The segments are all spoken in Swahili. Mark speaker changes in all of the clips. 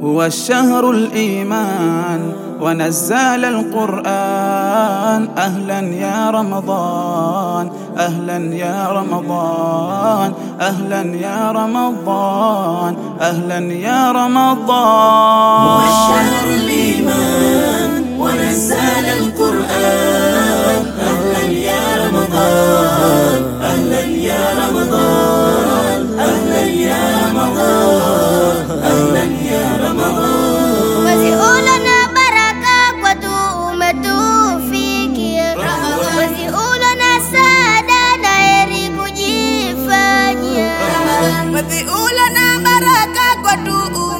Speaker 1: هو الشهر الإيمان ونزل القرآن أهلا يا رمضان أهلا يا رمضان أهلا يا رمضان أهلا يا رمضان
Speaker 2: والشهر الإيمان ونزل القرآن أهلا يا رمضان أهلا يا رمضان أهلا يا رمضان أهلا يا رمضان
Speaker 3: Mwezi ule na baraka kwetu umetufikia, mwezi ule na saada na heri kujifanyia.
Speaker 4: Mwezi ule na baraka kwetu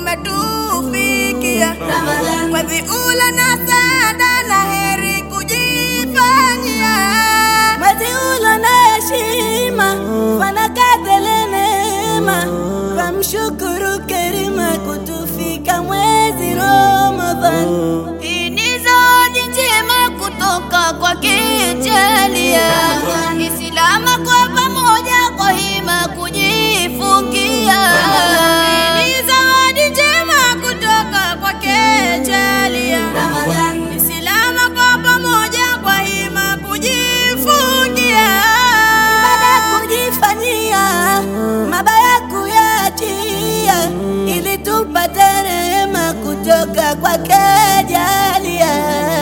Speaker 4: umetufikia, mwezi ule na saada na heri kujifanyia,
Speaker 5: mwezi ule na heshima fanakatele neema famshukuru Karima kutufika mwezi Ramadhan.
Speaker 3: Hii ni zawadi njema kutoka kwake Jalia, Islama kwa pamoja kwa hima kujifungia.
Speaker 4: Hii ni zawadi njema kutoka kwake Jalia, Islama kwa pamoja kwa hima kujifungia.
Speaker 5: Baada ya kujifanyia mabaya kuyaachia, ili tupate rehema kutoka kwake Jalia.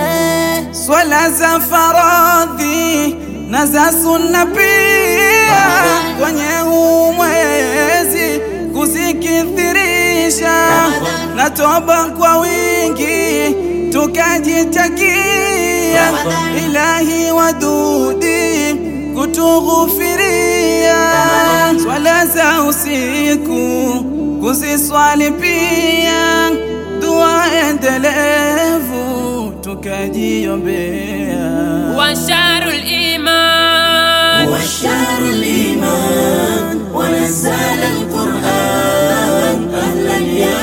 Speaker 1: swala za faradhi na za sunna pia kwenye huu mwezi kuzikithirisha na toba kwa wingi tukajitakia ilahi wadudi kutughufiria swala za usiku kuziswali pia dua endelevu tukajiombea
Speaker 6: وشهر الإيمان
Speaker 2: والشهر الإيمان ونزل القرآن أهلا يا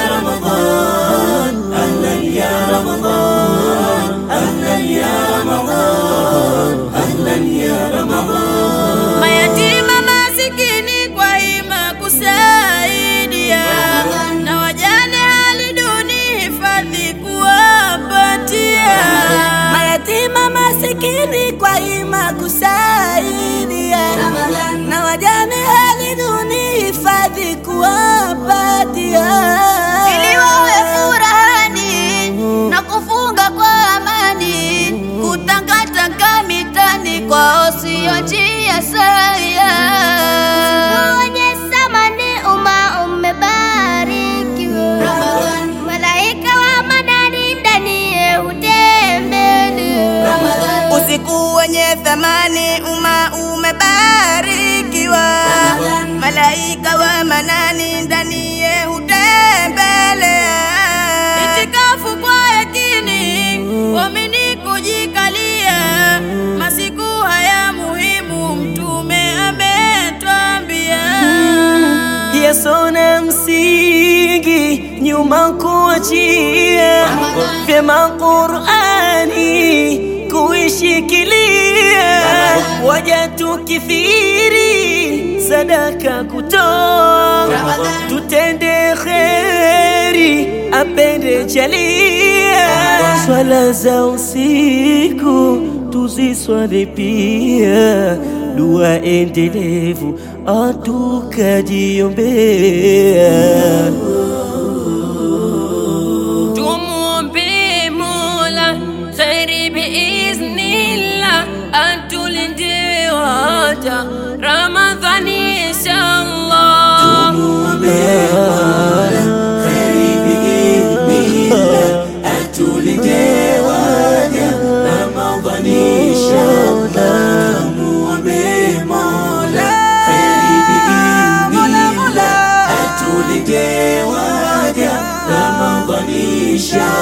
Speaker 2: رمضان أهلا يا رمضان أهلا يا رمضان أهلا يا رمضان
Speaker 4: mayatima masikini kwa hima kusaidia na wajane hali duni hifadhi kuwapatia
Speaker 5: mayatima masikini kwa ima kusaidia na wajane hali duni hifadhi kuwapatia
Speaker 3: ili wawe furahani na kufunga kwa amani, kutangatanga mitani kwa wasio njia saya. Wenye thamani umma umebarikiwa, malaika wa manani ndani hutembelea.
Speaker 4: usiku wenye thamani umma umebarikiwa malaika wa manani ndani ye hutembelea itikafu kwa yakini wamini kujikalia masiku haya muhimu mtume ametwambia
Speaker 5: yasona msingi nyuma kuachia vyema Qur'ani kuishikilia waja tukithiri sadaka kutoa tutende kheri apende jalia swala za usiku tuziswali pia dua endelevu atukajiombea
Speaker 6: tumuombe Mola kheri biiznillah, atulinde waja Ramadhani inshallah.
Speaker 2: Ramadhani inshallah